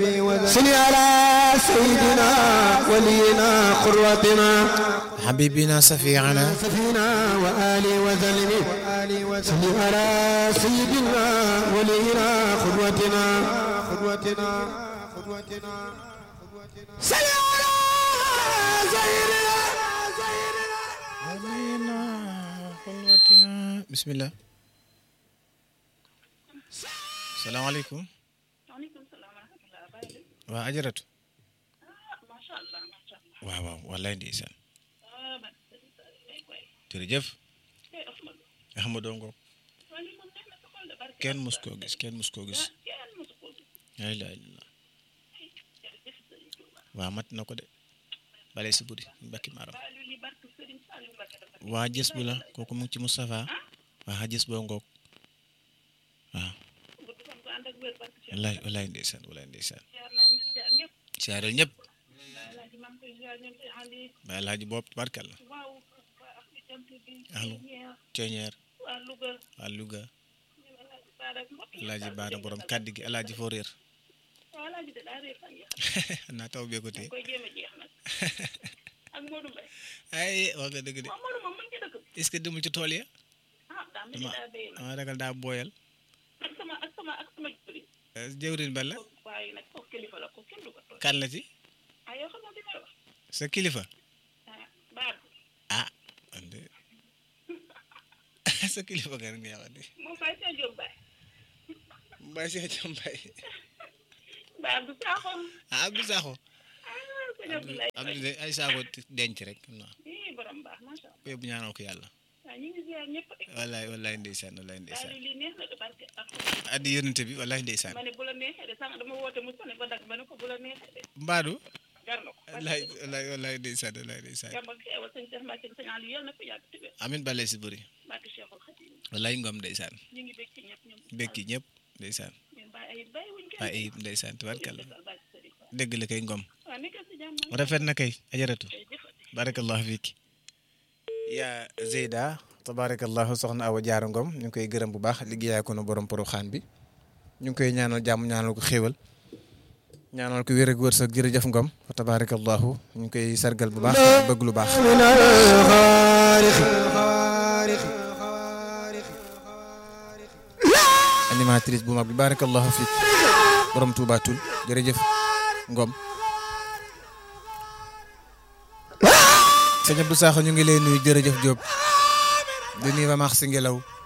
صل على سيدنا ولينا قروتنا حبيبنا سفيعنا سفينا وآله وسلم صل على سيدنا ولينا قدوتنا قدوتنا قدوتنا صل على سيدنا علينا قدوتنا بسم الله السلام عليكم waaleykum salaam wa rahmatulah Baye de waa ajaratu ah macha allah macha allah waaw waaw wallaay ndeysaan ah man Serigne Sall day koy jërëjëf tey Ahmadou Ahmadou Ngom wala moom neex na sa xol de barke kenn mus koo gis kenn mus koo gis ah kenn mosu koo gis la ilaha illallah jërëjëf Serigne Touba waa mat na ko de bale si buri mbakki maaram Baye li barke Serigne Saliou Mbacké dafa waa jës bu la kooku mu ngi ci Moustapha waa jës boo ngoog waaw gudd fan ko ànd ak wér barke Cheikh wallaay wallaay ndeysaan wallaay ndeysaan ziar naa ñu ziar ñëpp siyaareel ñëpp alaaji maa ngi koy ziar ñoom si Ali ba alaaji bopp barkal la waaw waa ak jant bi Ahlu. ñeer ceeñeer waa Louga waa Louga ñoom alaaji Baara ak mbokk yi alaaji daal baara ko borom jéem a kàddu gi alaaji foo réer waaw alaaji de daa réer fan ya naa taw bee ko tee koy jéem a jeex nag ak Modou Mbaye ay wax nga dëgg de waaw Modou moom mu ngi ci dëkk bi est-ce que demul ci tool ya ah daa mel ni dama daa béy nag dama ragal daa booyal ak sama ak sama ak sama jëriñ jëwrin ba la waaye nag kooku kilifa la ko kenn du ko tooñ kan la ci ah yoo xam nga li may wax sa kilifa ah baab ah man de sa kilifa nga nga wax de moom Baye Cheikh Diop Baye mbay si jam mbay Baye Abdou Sakho ah Abdou Sakho ah sëñ Abdoulaye Abdou de ay saako denc rek xam naa ii borom baax macha allah yóbbu ñaanal ko yàlla waaw ñu ngi ziar ñëpp rek wallaay wallaay ndeysaan wallaay waaye ndeysaan lii neex na de barke ak addi yónnante bi wallaay ndeysaan ma ne bu la neexee de sànq dama woote mu sone ba dag ma ne ko bu la neexee de mbaadu jar na ko wallaay wallaay wallaay ndeysaan wallaay ndeysaan jàmm ak xeewal sëñ Cheikh Mbacke sëñ Aliou yal na ko yàgg tëwér amin bale si bëri barke Cheikhul Khadim wallaay ngom ndeysaan ñu ngi bég ci ñëpp ñoom bekki ñëpp ndeysaan ñun bàyyi ay bàyyi wuñ kenn waaye ayib ndeysaan tubarkalla Sall barke Serigne Fall dëgg la kay ngom waaw nekkal si jàmm rafet na kay ajaratu kay jëfati barakallahu fiiki yaa Zeyda tabarakallahu soxna Awa Jaara Ngom ñu ngi koy gërëm bu baax liggéeyaa ko nu borom poroxaan bi ñu ngi koy ñaanal jàmm ñaanal ko xéewal ñaanal ko wér ak wërsëg jërëjëf Ngom fa tabarakallahu ñu ngi koy sargal bu baax bëgg lu baax من الخارق animatrice bu mag bi barakallahu fiik borom Touba Toul jërëjëf Ngom sëñ Abdou Sakho ñu ngi lay nuyu jërëjëf Diop di nuyu ba maax si ngelaw